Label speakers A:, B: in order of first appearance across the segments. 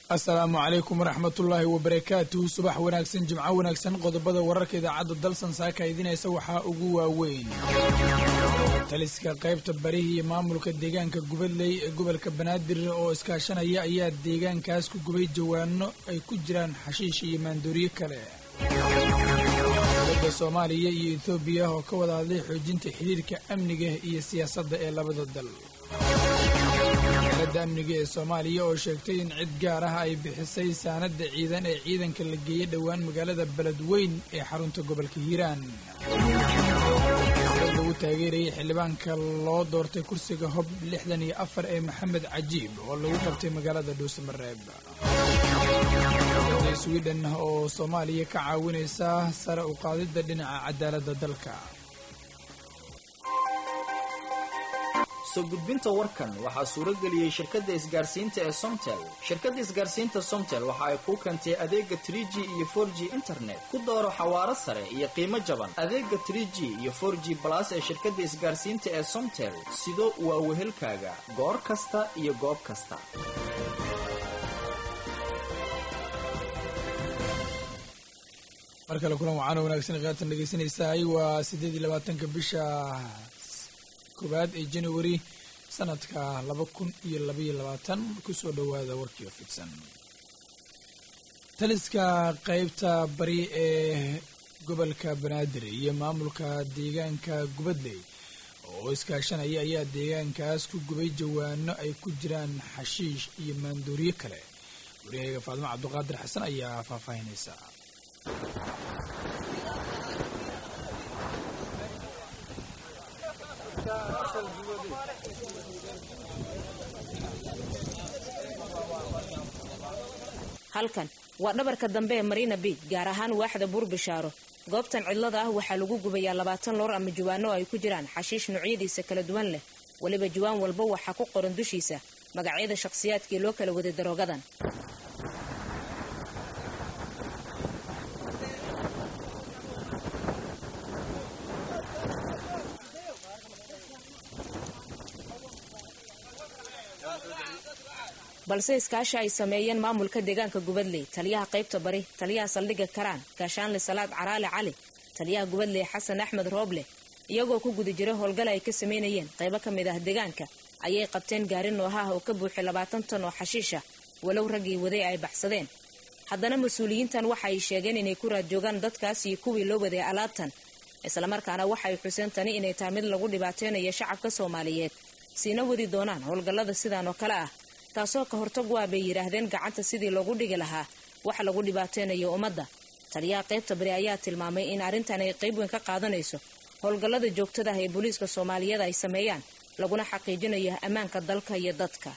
A: asalaamu calaykum waraxmatullaahi wabarakaatuhu subax wanaagsan jimco wanaagsan qodobada wararka idaacadda dalsan saaka idinaysa waxaa ugu waaweyn taliska qaybta barihi iyo maamulka deegaanka gubadley ee gobolka banaadir oo iskaashanaya ayaa deegaankaas ku gubay jawaano ay ku jiraan xashiish iyo maandooriyo kale dowladda soomaaliya iyo etoobiya oo ka wada hadlay xoojinta xidhiirka amniga iyo siyaasadda ee labada dal dowladda amniga ee soomaaliya oo sheegtay in cid gaar ah ay bixisay saanadda ciidan ee ciidanka la geeyey dhowaan magaalada beledweyn ee xarunta gobolka hiiraan lagu taageerayay xildhibaanka loo doortay kursiga hob lixdan iyo afar ee maxamed cajiib oo lagu qabtay magaalada dhuusamareeb dowladda swiden oo soomaaliya ka caawinaysa sare u qaadidda dhinaca cadaaladda dalka
B: soo gudbinta warkan waxaa suuro geliyey shirkadda isgaarsiinta ee somtel shirkadda isgaarsiinta somtel waxa ay kuu keentay adeega trie g iyo for g internet ku dooro xawaaro sare iyo qiimo jaban adeega trie g iyo for g balas ee shirkadda isgaarsiinta ee somtel sido waa wehelkaaga goor kasta iyo goob kasta
A: mar kale kulan wacaana wanaagsan khiyaartan dhegeysanaysaay waa siddeed iyo labaatanka bisha koowaad ee january sanadka laba kun iyo labaiyo labaatan kusoo dhowaada warkii oo fidsan taliska qaybta bari ee gobolka banaadir iyo maamulka deegaanka gubadley oo iskaashanaya ayaa deegaankaas ku gubay jawaano ay ku jiraan xashiish iyo maandooriyo kale wariyahayga faadimo cabduqaadir xasan ayaa faahfaahinaysa
C: halkan waa dhabarka dambe ee marina biij gaar ahaan waaxda buur bishaaro goobtan cidlada ah waxaa lagu gubayaa labaatan loor ama jawaano ay ku jiraan xashiish noocyadiisa kala duwan leh weliba jawaan walba waxaa ku qoran dushiisa magacyada shakhsiyaadkii loo kala waday daroogadan balse iskaashi ay sameeyeen maamulka deegaanka gubadley taliyaha qaybta bari taliyaha saldhigga karaan gaashaanle salaad caraale cali taliyaha gubadley xasan axmed rooble iyagoo ku guda jira howlgal ay ka sameynayeen qaybo ka mid ah deegaanka ayay qabteen gaari nooha ah oo ka buuxay labaatan tan oo xashiisha walow raggii waday ay baxsadeen haddana mas-uuliyiintan waxa ay sheegeen inay ku raad joogaan dadkaas iyo kuwii loo waday alaabtan islamarkaana waxay xuseen tani inay tahay mid lagu dhibaateynayo shacabka soomaaliyeed siina wadi doonaan howlgallada sidaan oo kale ah taasoo ka hortag waa bay yidhaahdeen gacanta sidii loogu dhigi lahaa wax lagu dhibaateynayo ummadda taliyaha qaybta bari ayaa tilmaamay in arrintan ay qayb weyn ka qaadanayso howlgallada joogtada ah ee booliiska soomaaliyeed ay sameeyaan laguna xaqiijinayo ammaanka dalka iyo dadka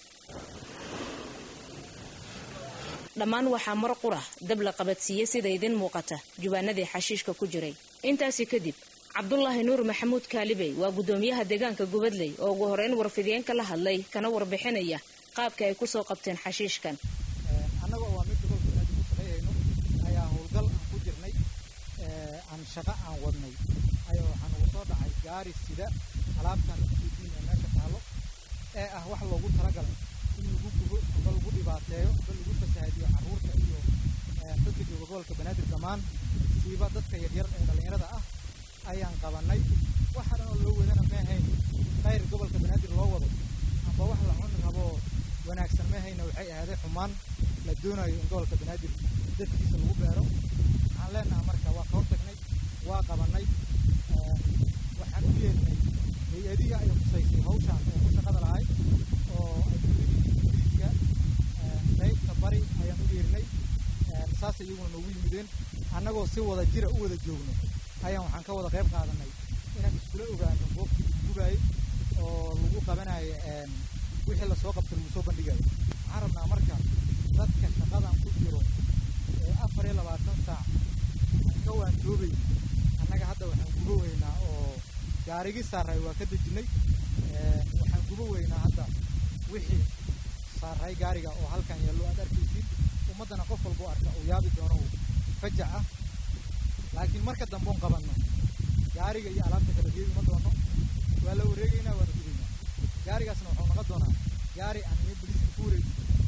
C: dhammaan waxaa mar qura dab la qabadsiiyey sida idin muuqata jubaanadii xashiishka ku jiray intaasi kadib cabdulaahi nuur maxamuud kaalibey waa guddoomiyaha deegaanka gubadley oo ugu horeyn warfidiyeenka la hadlay kana warbixinaya qaabka ay kusoo qabteen xashiishkan
D: annaga oo waa mid gobolka banaadir ku shaqeeyayno ayaa howlgal aan ku jirnay aan shaqo aan wadnay ayaa waxaan ugu soo dhacay gaari sida alaabtan udiin ee meesha taalo ee ah wax loogu talagalay in lagu gubo amba lagu dhibaateeyo amba lagu fasahaadiyo carruurta iyo dadka jooga gobolka banaadir dhammaan siiba dadka yaryar ee dhallinyarada ah ayaan qabanay waxa dhan oo loo wadana maahayn khayr gobolka banaadir loo wado amba wax la cuni rabo wanaagsan mahayna waxay ahaaday xumaan la doonayo in gobolka banaadir dadkiisa lagu beero waxaan leenaha marka waa ka hortagnay waa qabannay waxaan u yeednay hay-adihii ay khusaysay hawshaan ee ku shaqada lahay oo ay kuliiska qaybta bari ayaan u yeernay saas iyaguna noogu yimideen annagoo si wada jira u wada joogno ayaan waxaan ka wada qayb qaadanay inaan iskula ogaano goobtii gubaayay oo lagu qabanayo wixii lasoo qabta lagu soo bandhigayo waxaan rabnaa marka dadka shaqadan ku jiro ee afar iyo labaatan saac ka waantoobay annaga hadda waxaan gubo weynaa oo gaarigii saaray waa ka dejinnay waxaan gubo weynaa hadda wixii saaray gaariga oo halkan yaallo aad arkaysiin ummaddana qof walba u arka uu yaabi doono uu fajac ah laakiin marka dambeon qabanno gaariga iyo alaabta kala geedi ma doono waa la wareegaynaa waana gudaynaa gaarigaasna wuxuu noqon doonaa gaari aan iyo boliiska ku wareejin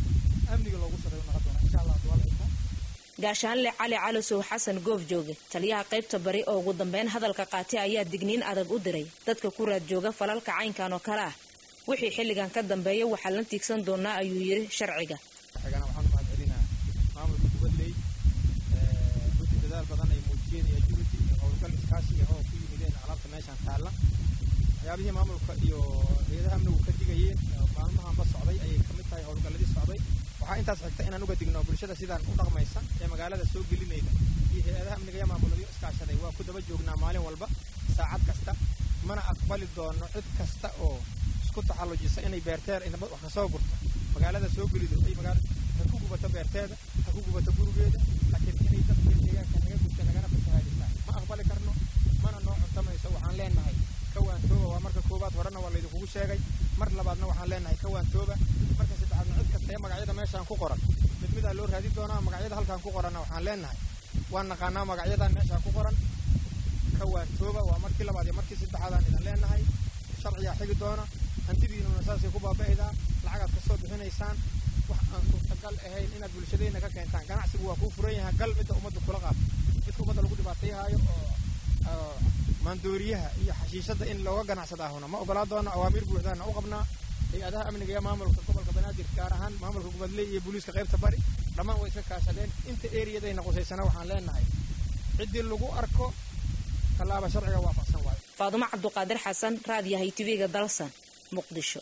D: amniga loogu shaqeeyo noqon doona insha allah duwala idmo
C: gaashaanle cali calisow xasan goof jooge taliyaha qaybta bari oo ugu dambeyn hadalka qaatay ayaa digniin adag u diray dadka ku raad jooga falalka caynkan oo kale ah wixii xilligan ka dambeeya waxaa la tiigsan doonaa ayuu yidhi sharciga
D: xigana waxaan umahad celinaa maamulka kubadley runtii dadaal badan ay muujiyeen iyo agility iyo howlgal iskaashi ah oo ku yimideen alaabta meeshaan taalla waxyaabihii maamulka iyo hay-adaha amnigu ka digayeen maalmahanba socday ayay ka mid tahay howlgalladii socday waxaa intaas xigta inaan uga digno bulshada sidaan u dhaqmaysa ee magaalada soo gelinayda iyo hay-adaha amniga iyo maamuladyo iskaashaday waa ku daba joognaa maalin walba saacad kasta mana aqbali doono cid kasta oo isku taxallujisa inay beerteer inaba wax kasoo gurto magaalada soo gelido ay magaala ha ku gubato beerteeda ha ku gubato gurigeeda laakiin inay dadka deegaanka naga gubta nagana fasahaadistaan ma aqbali karno mana noo cuntamayso waxaan leenahay kawaantooba waa marka koowaad horena waa laydinkugu sheegay mar labaadna waxaan leenahay kawaantooba marka saddexaadna cid kasta ee magacyada meeshaan ku qoran mid midaa loo raadin doonaa magacyada halkaan ku qoranna waxaan leenahay waan naqaanaa magacyadan meeshaan ku qoran kawaantooba waa markii labaad iyo markii saddexaadaan idin leenahay sharcigaa xigi doona hantidiinuna saasay ku baaba'aydaa lacagaad ka soo bixinaysaan wax aan suurtagal ahayn inaad bulshadeenna ka keentaan ganacsigu waa kuu furan yahay gal midda ummadda kula qaato midka ummadda lagu dhibaatayhaayo oo maandooriyaha iyo xashiishadda in looga ganacsadaahuna ma ogolaa doono awaamiir buuxdaana u qabnaa hay-adaha amniga iyo maamulka gobolka banaadir gaar ahaan maamulka gubadley iyo booliiska qaybta bari dhammaan way iska kaashadeen inta eriyadayna qusaysana waxaan leenahay ciddii lagu arko tallaaba sharciga waafaqsan waayo
C: faadumo cabduqaadir xasan raadiyahay tv-ga dalsan muqdisho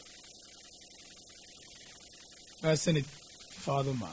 A: maasanid faaduma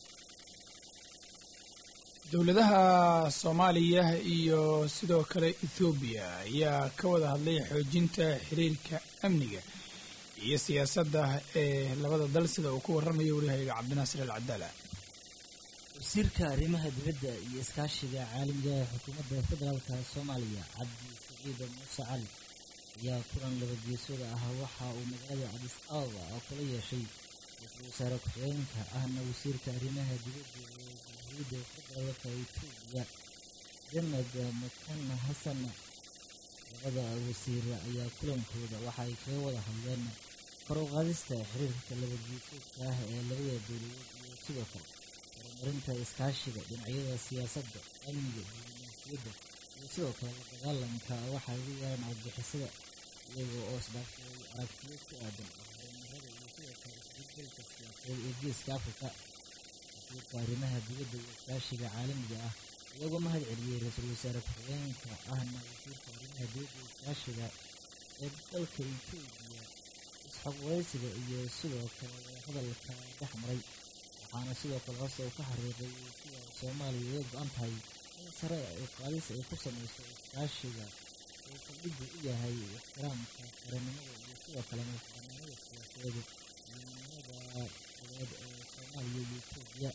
A: dowladaha soomaaliya iyo sidoo kale ethoobiya ayaa ka wada hadlay xoojinta xiriirka amniga iyo siyaasadda ee labada dal sida uu ku warramayo waryahayaga cabdinaasir al cadaala
E: wasiirka arrimaha dibadda iyo iskaashiga caalamiga ee xukuumadda federaalka soomaaliya cabdi saciid muuse cali ayaa kulan labageesooda ah waxa uu magaalada cadis ababa oo kula yeeshay ra-iisul wasaare ku-xigeenka ahna wasiirka arrimaha dibadda ee jamhuuriyadda federaalka etoobiya jamed makan xasan labada wasiir ayaa kulankooda waxa ay kaga wada hadleen kor u qaadista xiriirka labageesoodka ah ee labada dowladood iyo sidoo kale horumarinta iskaashiga dhinacyada siyaasadda amniga diblomaasiyadda iyo sidoo kale la dagaalanka waxaa ugu yeeran codbixisada iyaga oo isdhaafsaday aragtiyo ku aadan horumarada iyo sidoo kale isbeddelka siyaasadeed ee geeska afrika wasiirka arrimaha dibadda iyo iskaashiga caalamiga ah iyagoo mahad celiyey ra-iisul wasaare ku-xigeenka ahna wasiirka arrimaha dibadda iyo iskaashiga ee dalka etoobiya isxogwaraysiga iyo sidoo kale hadalka dhex maray waxaana sidoo kale hoose uu ka xariiqay sida soomaaliya uga go-an tahay in sare u qaadis ay ku samayso iskaashiga uu saldhiggu u yahay ixtiraamka qaranimada iyo sidoo kale madaxbannaanida siyaasadeed iyo midnimada goboleed ee soomaaliya iyo etoobiya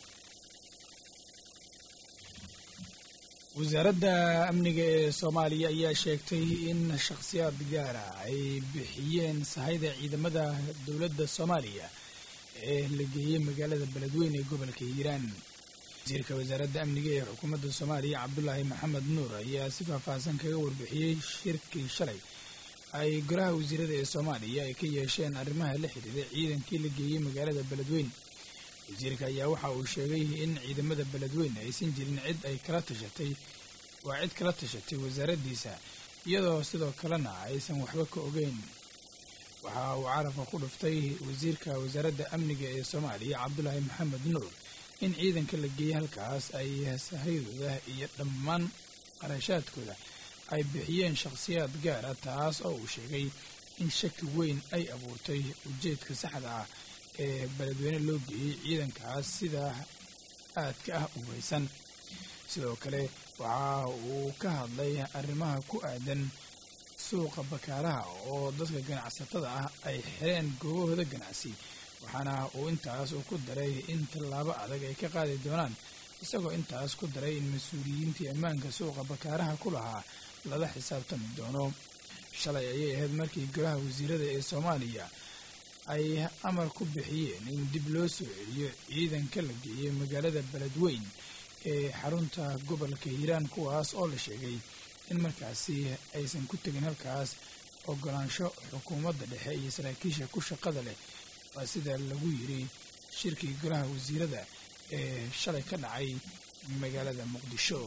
A: wasaaradda amniga ee soomaaliya ayaa sheegtay in shakhsiyaad gaara ay bixiyeen sahayda ciidamada dowladda soomaaliya ee la geeyey magaalada beledweyne ee gobolka hiiraan wasiirka wasaaradda amniga ee xukuumadda soomaaliya cabdulaahi maxamed nuur ayaa si faahfaahsan kaga warbixiyey shirkii shalay ay golaha wasiirada ee soomaaliya ay ka yeesheen arrimaha la xidhiira ciidankii la geeyey magaalada beledweyne wasiirka ayaa waxa uu sheegay in ciidamada beledweyne aysan jirin cid ay kala tashatay waa cid kala tashatay wasaaraddiisa iyadoo sidoo kalena aysan waxba ka ogeyn waxa uu carabka ku dhuftay wasiirka wasaaradda amniga ee soomaaliya cabdulaahi maxamed nuur in ciidanka la geeyey halkaas ay sahayadooda iyo dhammaan qarashaadkooda ay bixiyeen shakhsiyaad gaara taas oo uu sheegay in shaki weyn ay abuurtay ujeedka saxda ah ee beledweyne loo geeyey ciidankaas sidaa aadka ah u weysan sidoo kale waxa uu ka hadlay arrimaha ku aadan suuqa bakaalaha oo dadka ganacsatada ah ay xireen goobahooda ganacsi waxaana uu intaas uu ku daray in tallaabo adag ay ka qaadi doonaan isagoo intaas ku daray in mas-uuliyiintii ammaanka suuqa bakaaraha ku lahaa lala xisaabtami doono shalay ayay ahayd markii golaha wasiirada ee soomaaliya ay amar ku bixiyeen in dib loo soo celiyo ciidanka la geeyey magaalada beledweyn ee xarunta gobolka hiiraan kuwaas oo la sheegay in markaasi aysan ku tegin halkaas ogolaansho xukuumadda dhexe iyo saraakiisha ku shaqada leh waa sida lagu yidhi shirkii golaha wasiirada ee shalay ka dhacay magaalada muqdisho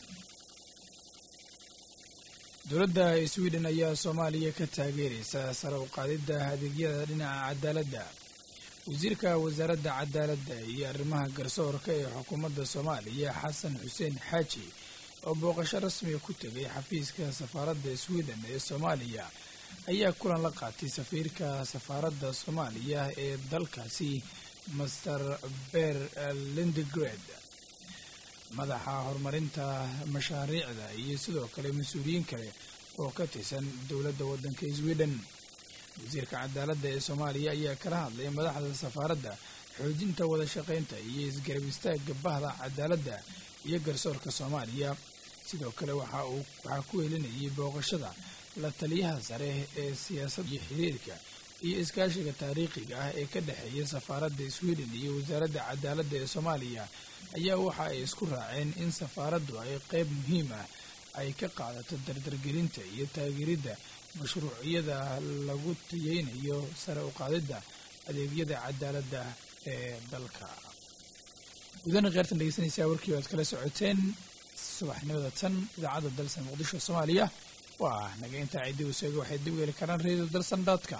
A: dowladda sweden ayaa soomaaliya ka taageeraysa sare u qaadidda adeegyada dhinaca cadaaladda wasiirka wasaaradda cadaaladda iyo arrimaha garsoorka ee xukuumadda soomaaliya xasan xuseen xaaji oo booqasho rasmiga ku tegay xafiiska safaaradda sweden ee soomaaliya ayaa kulan la qaatay safiirka safaaradda soomaaliya ee dalkaasi master ber lindegred madaxa horumarinta mashaariicda iyo sidoo kale mas-uuliyiin kale oo ka tirsan dowladda waddanka sweden wasiirka cadaaladda ee soomaaliya ayaa kala hadlay madaxda safaaradda xoojinta wada shaqaynta iyo isgarab istaagga bahda cadaaladda iyo garsoorka soomaaliya sidoo kale waxa uu waxaa ku helinayay booqashada la taliyaha sare ee siyaasadda iyo xiriirka iyo iskaashiga taariikhiga ah ee ka dhexeeya safaaradda sweden iyo wasaaradda cadaaladda ee soomaaliya ayaa waxa ay isku raaceen in safaaraddu ay qayb muhiim ah ay ka qaadato dardargelinta iyo taageeridda mashruucyada lagu tayeynayo sare u qaadidda adeegyada cadaaladda ee dalka gudana kheyrtan dhegeysanaysaa warkii o aad kala socoteen subaxnimada tan idaacadda dalsan muqdisho soomaaliya waa naga intaa ciddii useega waxay dib u heli karaan radio dalsan dotcom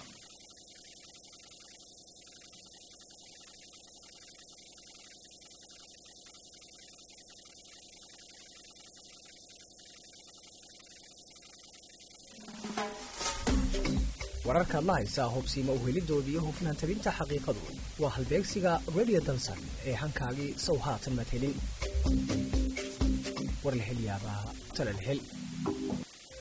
F: wararkaad la haysaa hubsiima uhelidooda iyo hufnaan tabinta xaqiiqadu waa halbeegsiga radio dalsan ee hankaagii sow haatan madhelin war la hel yaabaa tala la hel